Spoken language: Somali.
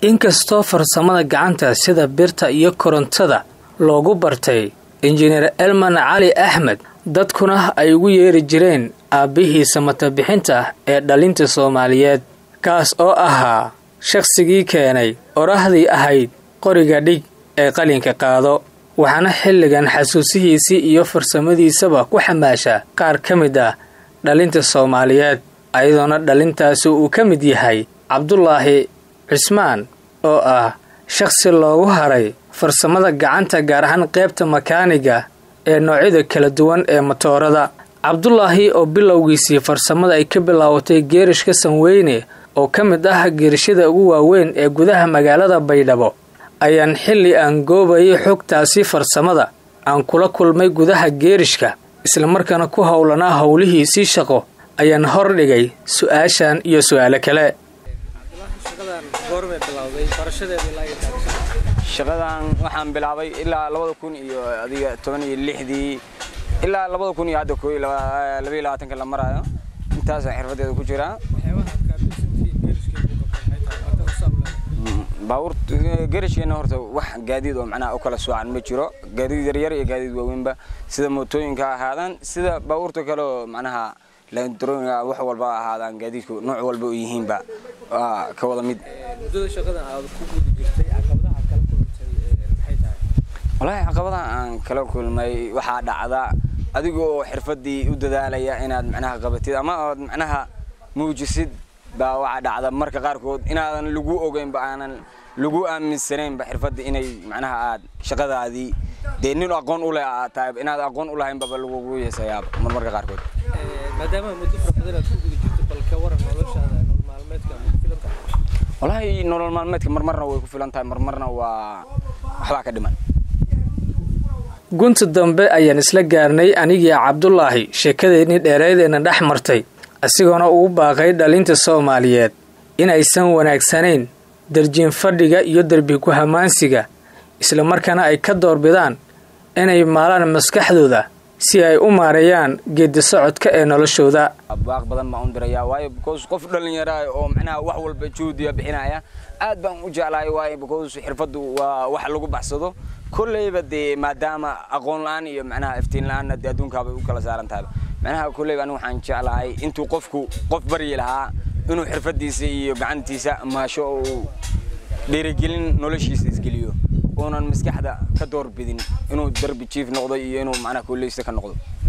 inkastoo farsamada gacanta sida birta iyo korontada loogu bartay injineer elman cali axmed dadkuna ay ugu yeeri jireen aabbihii samatabixinta ee dhalinta soomaaliyeed kaas oo ahaa shaqsigii keenay orahdii ahayd qoriga dhig ee qalinka qaado waxaana xilligan xasuusihiisii iyo farsamadiisaba ku xamaasha qaar ka mid ah dhalinta soomaaliyeed ayadoona dhalintaasi uu ka mid yahay cabdulaahi cismaan oo ah shaqsi loogu haray farsamada gacanta gaar ahaan qaybta makaaniga ee noocyada kala duwan ee matoorada cabdulaahi oo bilowgiisii farsamada ay ka bilaabatay geerishka sanweyne oo ka mid ah geerishada ugu waaweyn ee gudaha magaalada baydhabo ayaan xilli aan goobayay xogtaasi farsamada aan kula kulmay gudaha geerishka islamarkaana ku howlanaa howlihiisii shaqo ayaan hordhigay su-aashan iyo su-aalo kale shaqadan waxaan bilaabay ilaa labada kun iyo adiga toban iyo lixdii ilaa labada kun iyo hadda ko labaiyo labaatanka la maraayo intaasaan xirfadeeda ku jiraa baabuur garashkeena horta wax gaadiid oo macnaha u kala soocan ma jiro gaadiid yaryar iyo gaadiid waaweynba sida mootooyinka ahaadaan sida baabuurta kale oo macnaha landrooyinka wax walba ahaadaan gaadiidku nooc walba u yihiinba waa ka wada mid wallaahi caqabadaha aan kala kulmay waxaa dhacda adiga oo xirfadii u dadaalaya inaad macnaha qabatid ama ood macnaha muujisid baa waxaa dhacda marka qaarkood inaadan lagu ogeynba aanan lagu aaminsanaynba xirfadda inay macnaha aad shaqadaadii dee nin aqoon u leh aad tahay inaad aqoon u lahaynbaba lagugu yeesayaaba marmarka qaarkood wallaahi nolol maalmeedka marmarna way ku filan tahay marmarna waa waxbaa ka dhiman gunta dambe ayaan isla gaarnay anigii cabdulaahi sheekadeennii dheereydeenna dhex martay isagoona ugu baaqay dhalinta soomaaliyeed inaysan wanaagsanayn darjiin fadhiga iyo derbi ku-hamaansiga islamarkaana ay ka doorbidaan inay maalaan maskaxdooda si ay u maareeyaan geedi socodka ee noloshooda baaq badan baan u dirayaa waayo because qof dhallinyara oo macnaha wax walba juhdiya bixinaya aad baan u jeclahay waayo because xirfaddu waa wax lagu baxsado kolleyba dee maadaama aqoon la-aan iyo macnaha iftiin la-aanna dee adduunkaabay u kala saaran tahayba macnaha kolleyba anigu waxaan jeclahay intuu qofku qof baryi lahaa inuu xirfadiisa iyo gacantiisa maasho uu dhiirigelin noloshiisa isgeliyo uunan maskaxda ka doorbidin inuu darbi jiif noqdo iyo inuu macnaha kolleysta ka noqdo